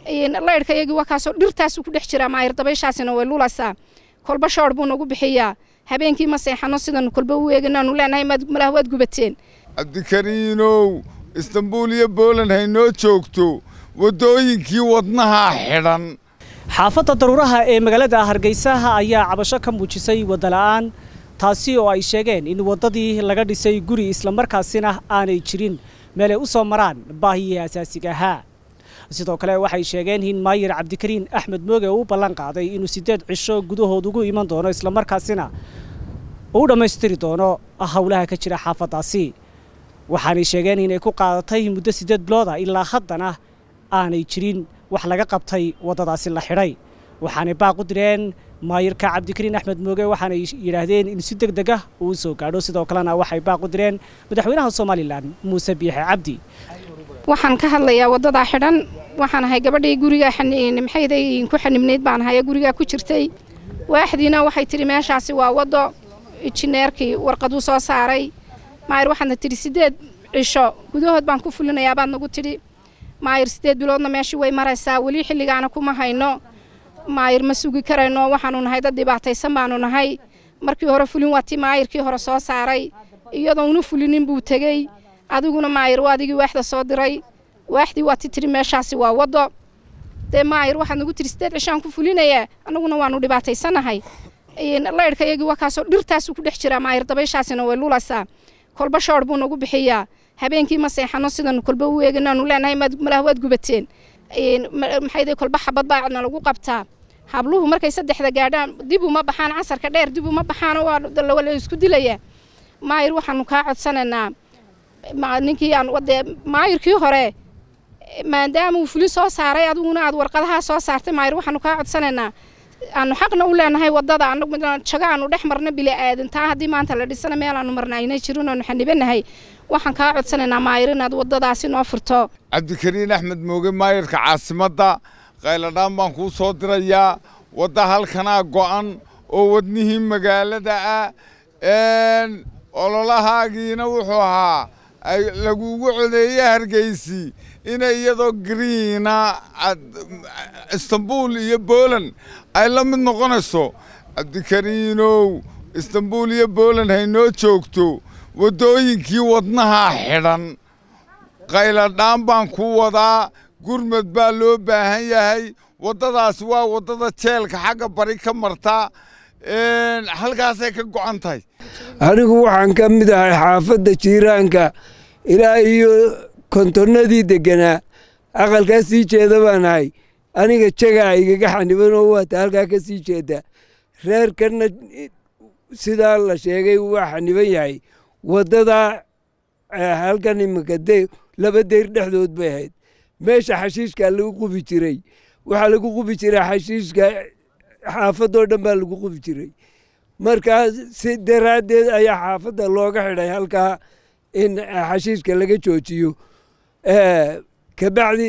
laydhka iyagii waa kaasoo dhirtaasu ku dhex jiraa maayir dabayshaasina way lulaysaa kolba shoor buu nagu bixiyaa habeenkii ma seexano sidanu kolba u eeganaanu leenahay malaha waad gubateen cabdikariinow istanbuul iyo booland haynoo joogto waddooyinkii wadnahaa xidhan xaafadda daruuraha ee magaalada hargeysaha ayaa cabasho ka muujisay wadala'aan taasi oo ay sheegeen in waddadii laga dhisay guri islamarkaasina aanay jirin meelay u soo maraan baahiyii asaasiga ahaa sidoo kale waxay sheegeen in maayir cabdikariin axmed mooge uu ballan qaaday inuu siddeed cisho gudahood ugu iman doono islamarkaasina uu dhammaystiri doono howlaha ka jira xaafaddaasi waxaanay sheegeen inay ku qaadatay muddo siddeed bilooda ilaa haddana aanay jirin wax laga qabtay waddadaasi la xidhay waxaanay baaq u direen maayirka cabdikariin axmed mooge waxaanay yidhaahdeen in si deg deg ah uu u soo gaadho sidoo kalena waxay baaq u direen madaxweynaha somalilan muuse biixe cabdi waxaan ka hadlayaa waddadaa xidhan waxaan ahay gabadhii guriga maxayday ku xanibnayd baan ahay gurigaa ku jirtay waaxdiina waxay tidhi meeshaasi waa waddo injineerkii warqaduu soo saaray maayir waxaadna tidhi siddeed cisho gudahood baan ku fulinayaa baad nagu tidhi maayir siddeed biloodna meeshii way maraysaa weli xilligaana kuma hayno maayir ma sugi karayno waxaanu nahay dad dhibaataysan baanu nahay markii hore fulin waa tii maayirkii hore soo saaray iyadoo una fulinin buu tegey adiguna maayir waa adigii waaxda soo diray waaxdii waa ti tiri meeshaasi waa waddo dee maayir waxaad nagu tiri siddeed cishaan ku fulinayaa annaguna waanu dhibaataysanahay laydhka iyagii waa kaasoo dhirtaasu ku dhex jiraa maayir dabayshaasina way lulaysaa kolba shoor buu nagu bixiyaa habeenkii ma seexano sidanu kolba u eeganaanu leenahay malaha waad gubateen maxayday kolba xabad baa nalagu qabtaa habluhu markay saddexda gaadhaan dib uma baxaan casarka dheer dib uma baxaan waa la isku dilayaa maayir waxaanu kaa codsanaynaa ninkii aan dee maayirkii hore maadaama uu fulin soo saaray adiguna aad warqadahaa soo saartay maayir waxaanu kaa codsanaynaa aanu xaqna u leenahay waddada jago aanu dhex marno bili aadan taa haddii maanta la dhisana meel aanu marna aynay jirin oonu xanibanahay waxaan kaa codsanaynaa maayir inaad waddadaasi noo furto cabdikariin axmed mooge maayirka caasimadda qayladhaan baan kuu soo dirayaa wadda halkanaa go'an oo wadnihii magaalada ah ololahaagiina wuxuu ahaa lagugu codeeye hargeysi inay iyadoo griina istanbuul iyo booland ay la mid noqonayso cabdikariinow istanbuul iyo booland haynoo joogto waddooyinkii wadnahaa xidhan qayladhaan baan ku wadaa gurmad baa loo baahan yahay waddadaasi waa waddada jeelka xagga bari ka marta halkaasay ka go'an tahay anigu waxaan ka mid ahay xaafadda jiiraanka ilaa iyo kontonnadii degganaa aqalkaa sii jeeda baan ahay aniga jagaa igaga xaniban oo waata halkaa ka sii jeeda reerkanna sidaa la sheegay waa xaniban yahay waddadaa halkan iminka de laba deyr dhexdood bay ahayd meesha xashiishkaa lagu qubi jiray waxaa lagu qubi jiray xashiishka xaafadoo dhan baa lagu qubi jiray markaa si daraaddeed ayaa xaafadda looga xidhay halkaa in xashiishka laga joojiyo kabacdi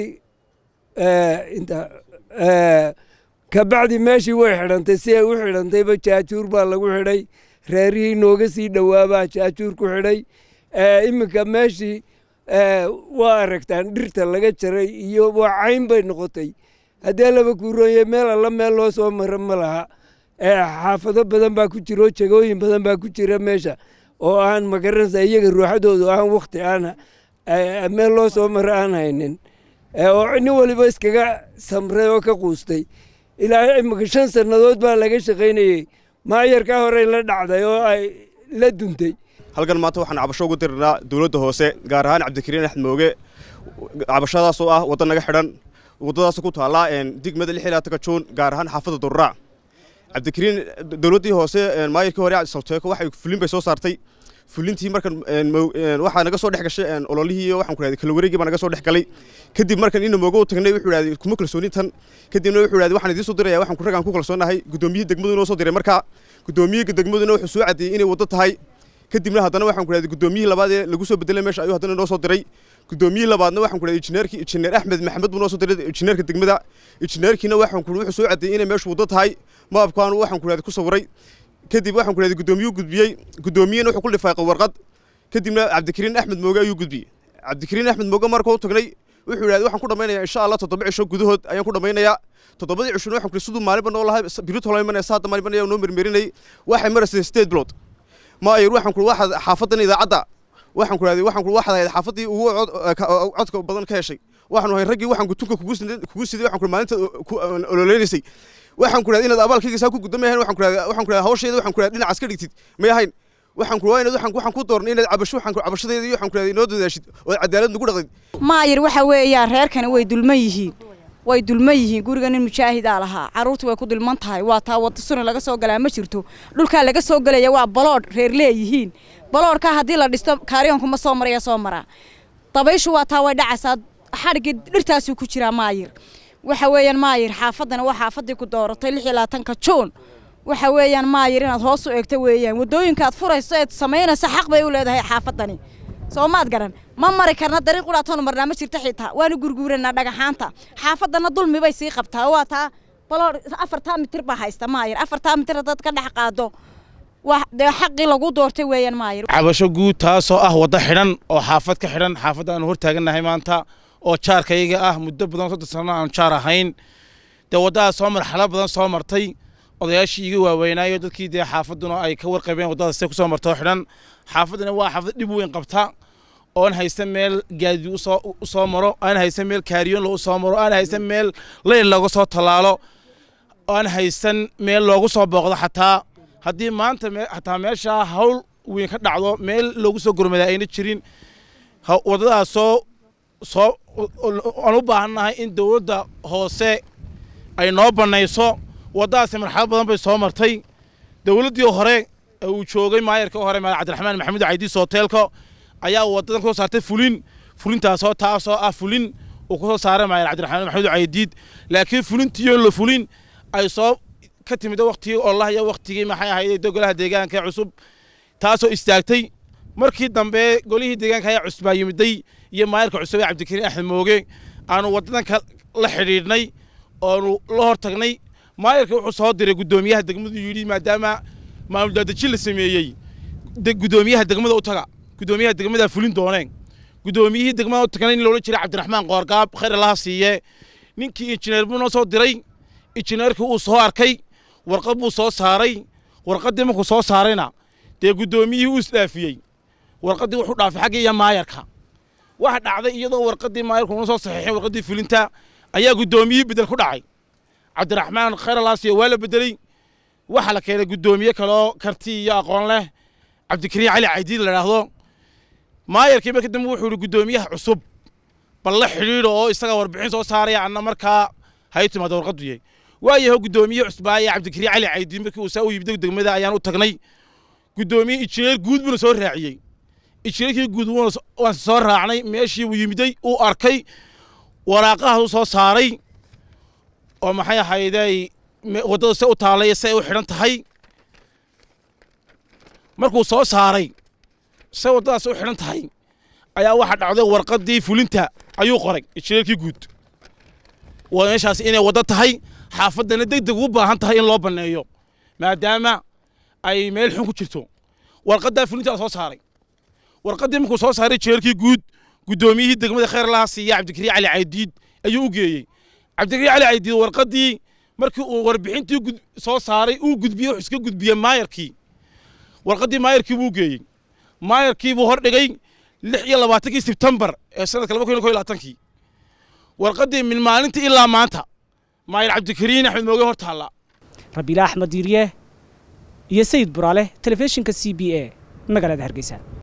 kabacdi meeshii way xidhantay si ay u xidhantayba jaajuur baa lagu xidhay reerihii nooga sii dhowaabaa jaajuur ku xidhay iminka meeshii waa aragtaan dhirta laga jaray iyo waa cayn bay noqotay haddee laba kuurooye meel alla meel loo soo maro ma laha xaafado badan baa ku jira oo jegooyin badan baa ku jira meesha oo aan magaranaysa iyaga ruuxadoodu aan wakhti aan meel loo soo maro aan haynin oo nin waliba iskaga samray oo ka quustay ilaa imika shan sannadood baa laga shaqaynayey maayarkaa horey la dhacday oo ay la duntay halkan maanta waxaan cabasho ugu dirnaa dowladda hoose gaar ahaan cabdikariin axmed mooge cabashadaas oo ah wadda naga xidhan waddadaas ku taallaa digmada lix ilaa taka juun gaar ahaan xaafadda durraac cabdikariin dowladdii hoose maayirkii hore salteeko waxay fulin bay soo saartay fulintii markan waxaa naga soo dhex gashay ololihii waxaan ku rahday kala wareegii baa naga soo dhex galay kadib markan ina moogo u tagnay wuxuu idhahday kuma kalsoonin tan kadibna wuxuu idhahday waxaan idiin soo diraya waxaan ku ragaan ku kalsoonahay guddoomiyihii degmadu inoo soo diray markaa guddoomiyihii degmaduna wuxuu soo caddeeyey inay waddo tahay kadibna haddana waxaan ku idhahday guddoomiyihii labaad ee lagu soo bedelay meesha ayuu haddana inoo soo diray guddoomiyihii labaadna waxaan ku idhahday injineerkii injineer axmed maxamed buu noo soo diray injineerka degmada injineerkiina waxaan ku wuxuu soo caddeeyey inay meeshu waddo tahay maabkaanu waxaan ku idhahday ku sawiray kadib waxaan ku idhahday guddoomiyuu gudbiyey guddoomiyena wuxuu ku lifaaqay warqad kadibna cabdikariin axmed mooge ayuu gudbiyey cabdikariin axmed mooge markuu tagnay wuxuu yidhahday waxaan ku dhammaynayaa insha allah toddoba cisho gudahood ayaan ku dhammaynayaa toddobadii cishona waxaan ku siduu maalinba noo lahay birito hore imanaya saada maalinba noo mermerinayay waxay maraysay sideed bilood maayir waxaan ku waxaad xaafadan idaacadda waxaan ku idhahday waxaan ku waxaad ahayd xaafaddii ugu codka badan ka heshay waxaanu ahay raggii waxaan gutunka kugu siday waxaan ku maalinta ololeynaysay waxaan ku idhahday inaad abaalkayga saa ku gudamayahayn waxaan ku idhahday waxaan ku idhahday hawshayda waxaan ku idhahday dhinacaas ka dhigtid may ahayn waxaan ku inaad waxaan waxaan ku doornay inaad cabasho waxaan ku cabashadeeda iyo waxaan ku idhahday inoo dadaashid oo cadaalad nagu dhaqdid maayir waxa weeyaan reerkani way dulman yihiin way dulman yihiin guriga nin mujaahidaa lahaa carruurtu way ku dulman tahay waa taa wada suni laga soo galaa ma jirto dhulkaa laga soo gelaya waa baloodh reer leeyihiin baloodhkaa haddii la dhisto kaaryoonku ma soo maraya soo maraa dabayshu waa taa way dhacaysaa xadhigii dhirtaasuu ku jiraa maayir waxa weeyaan maayir xaafaddana waa xaafaddii ku dooratay lix iyo labaatanka juun waxa weeyaan maayir inaad hoos u eegto weeyaan waddooyinka aad furayso eed samaynaysa xaq bay u leedahay xaafaddani soo maad garan ma mari karna dariiq quraatoonu marnaa ma jirto xitaa waanu gurguuranaa dhagaxaanta xaafaddana dulmi bay sii qabtaa waa taa baloor afartaa mitir baa haysta maayir afartaa mitir haddaad ka dhex qaado waa dee xaqii lagu doortay weeyaan maayir cabasho guud taasoo ah waddo xidhan oo xaafad ka xidhan xaafadda aanu hor taagannahay maanta oo jaarkayga ah muddo badan soddon sano aanu jaar ahayn dee waddadaas soo marxalo badan soo martay odayaashii iga waaweynaayo dadkii dee xaafadduna ay ka warqabeen waddadaas see ku soo martoo xidhan xaafaddana waa xaafad dhib weyn qabta oon haysan meel gaadi u soo maro aan haysan meel kaariyoon lagu soo maro aan haysan meel leyl looga soo tallaalo aan haysan meel loogu soo booqdo xataa haddii maanta xataa meeshaa hawl weyn ka dhacdo meel loogu soo gurmadaa ayna jirin waddadaasoo soo aan u baahannahay in dowladda hoose ay noo bannayso waddadaasi marxalad badan bay soo martay dowladdii hore ee uu joogay maayarka hore maal cabdiraxmaan maxamuud caydiis hoteelka ayaa waddadan ku soo saartay fulin fulintaasoo taasoo ah fulin uu ku soo saaray maayar cabdiraxmaan maxamuud caydiid laakiin fulintiioo la fulin ay soo ka timid waktigii ollah iyo waktigii maxay ahayd golaha deegaanka cusub taasoo istaagtay markii dambe golihii deegaanka ayaa cusbaa yimiday iyo maayarka cusub ee cabdikariin axmed mooge aanu waddadanka la xidhiidhnay oonu la hor tagnay maayarka wuxuu soo diray guddoomiyaha degmadu yidhi maadaama maamul daadejin la sameeyey guddoomiyaha degmada u taga guddoomiyaha degmada fulin dooneen guddoomiyihii degmada u tagnay nin loola jiray cabdiraxmaan qoorgaab khayr allaha siiye ninkii injineer buu noo soo diray injineerkii uu soo arkay warqad buu soo saaray warqaddii markuu soo saarayna dee guddoomiyihii uu isdhaafiyey warqaddii wuxuu dhaafay xagga iyo maayarka waxa dhacday iyadoo warqaddii maayarku una soo saxiixay warqaddii fulinta ayaa guddoomiyihii bedel ku dhacay cabdiraxmaan khayr allaha siiye waa la bedeley waxaa la keenay guddoomiye kaloo karti iyo aqoon leh cabdikariin cali caydiid la idhaahdo maayarkii marka dambe wuxuu yidhi guddoomiyaha cusub bal la xidhiidho oo isaga warbixin soo saaraya anna markaa hay timaada warqaddu yahay waayaho guddoomiye cusbaaye cabdikariin cali caydiid markii uu saa u yimid degmada ayaan u tagnay guddoomiye injineer guud buuna soo raaciyey injineerkii guud waan soo raacnay meeshii uu yimiday uu arkay waraaqahaas u soo saaray oo maxay ahayday waddada se u taallay se ay u xidhan tahay markuu soo saaray se waddadaas u xidhan tahay ayaa waxaa dhacday warqaddii fulinta ayuu qoray injineerkii guud waa meeshaas inay waddo tahay xaafaddana deg deg ugu baahan tahay in loo banneeyo maadaama ay meel xun ku jirto warqaddaa fulintaa soo saaray warqaddii markuu soo saaray injineerkii guud guddoomiyihii degmada khayr laha siiya cabdikariin cali caydiid ayuu u geeyey cabdikariin cali caydiid warqaddii markii uu warbixintii soo saaray uu gudbiyey wuxuu iska gudbiyey maayarkii warqaddii maayarkii buu geeyey maayarkii buu hordhigay lix iyo labaatankii sebtembar ee sanadka laba kun iyo kow iyo labaatankii warqaddii min maalintii ilaa maanta maayar cabdikariin axmed mooge hor taalla rabiila axmed diiriye iyo sayid buraale telefishinka c b a magaalada hargeysa